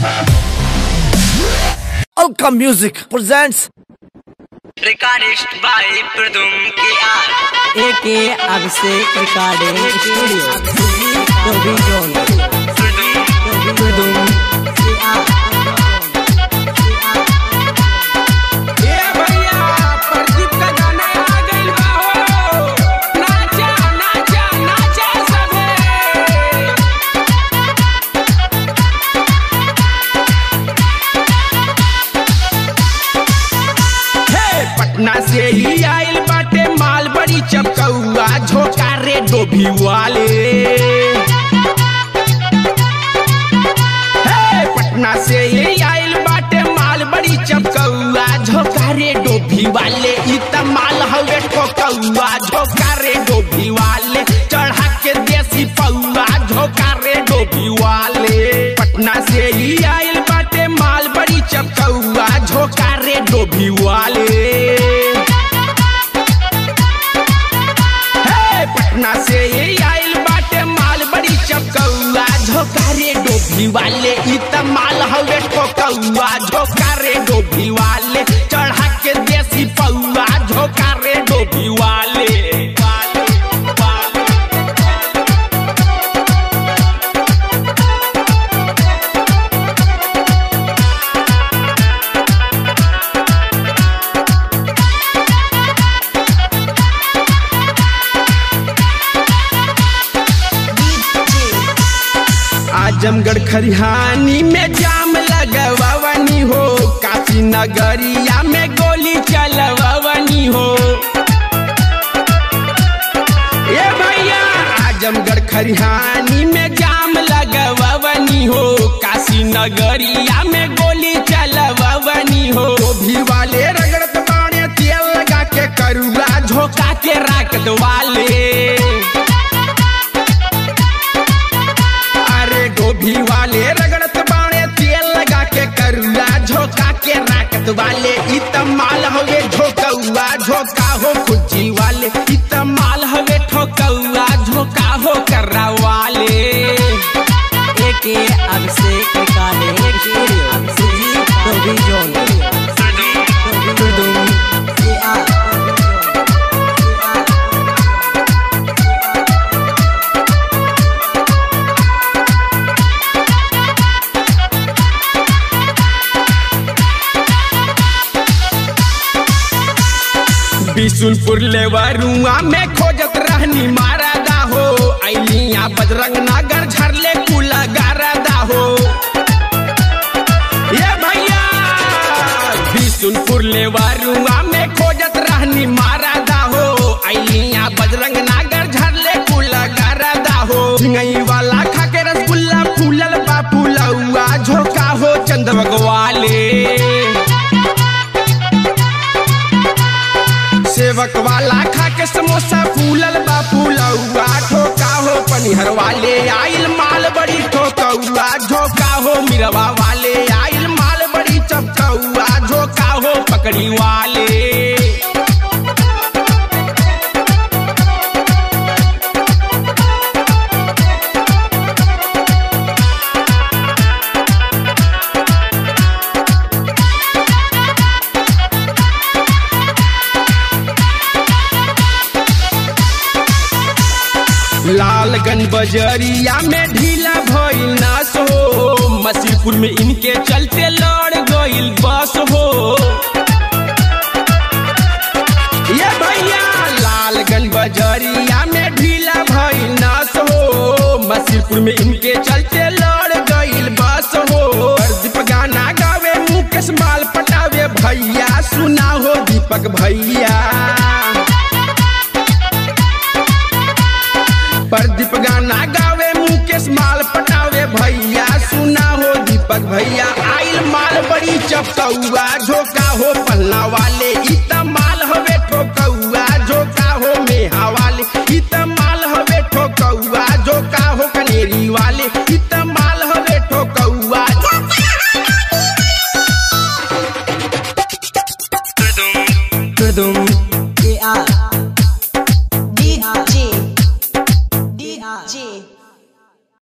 Alka Music presents Recordist by Pradum KR. एके Abhishek recording studio टोबी जोन Pradum टुडुम ए भैया प्रदीप का गाना आ गइल बा हो नाचा नाचा नाचा सबे हे पटना से ही आइल बाटे माल बड़ी चपकौआ झोका रे डोभी वाले हे पटना से ये आइल बाटे माल बड़ी चपकौआ झोकारे डोभी वाले इ त माल हवे ठोकौआ झोकारे डोभी वाले चढ़ा के देसी पौआ झोकारे डोभी वाले पटना से ही आइल बाटे माल बड़ी चपकौआ झोकारे डोभी वाले हे पटना से ये आइल बाटे माल बड़ी चपकौआ झोकारे डोभी वाले इ त माल हवे ठोकौआ झोकारे डोभी वाले चढ़ा के देसी पौआ झोकारे डोभी वाले वाले, वाले। आजमगढ़ खरिहानी में जाम लगवावनी हो काशी नगरिया में गोली चलवावनी हो ए भैया आजमगढ़ खरिहानी में जाम लगवावनी हो काशी नगरिया में गोली चलवावनी हो भी वाले रगड़त बाणे तेल लगा के करुआ झोंका के राखत वाले अरे गोभी वाले रगड़त बाणे तेल लगा के करुआ झोंका के राकत वाले इ त माल हवे झोकौआ झोंका हो खुजी वाले इ त माल हवे ठोकौआ झोंका हो कर्रा वाले एके अभिषेक रिकॉर्डिंग स्टूडियो टोबी जोन टुडुम बिशुनपुर लेवरुआ में खोजत रहनी मारा दा हो अलिया बजरंग नगर झरले कुला गारा दा हो ये भैया बिशुनपुर लेवरुआ में खोजत रहनी मारा दा हो अलिया बजरंग नगर झरले कुला गारा दा हो झिंगई वाला खा के रसगुल्ला फूलल बा फूलौआ झोका हो चंद भगवाले सेवक वाला खा के समोसा फूलल बा फूलौआ ठोका हो पनिहर वाले आइल माल बड़ी ठोकौआ झोका हो मिरवा वाले आइल माल बड़ी चपकौआ झोका हो पकड़ी वाले लालगंज बजरिया में ढीला भइल नास हो मसीपुर में इनके चलते लड़ गइल बस हो ये भैया लालगंज बजरिया में ढीला भइल नास हो मसीपुर में इनके चलते लड़ गइल बस हो दीप गाना गावे मुकेश माल पटावे भैया सुना हो दीपक भैया प्रदीप गाना गावे मुकेश माल पटावे भैया सुना हो दीपक भैया आइल माल बड़ी चपकौआ झोक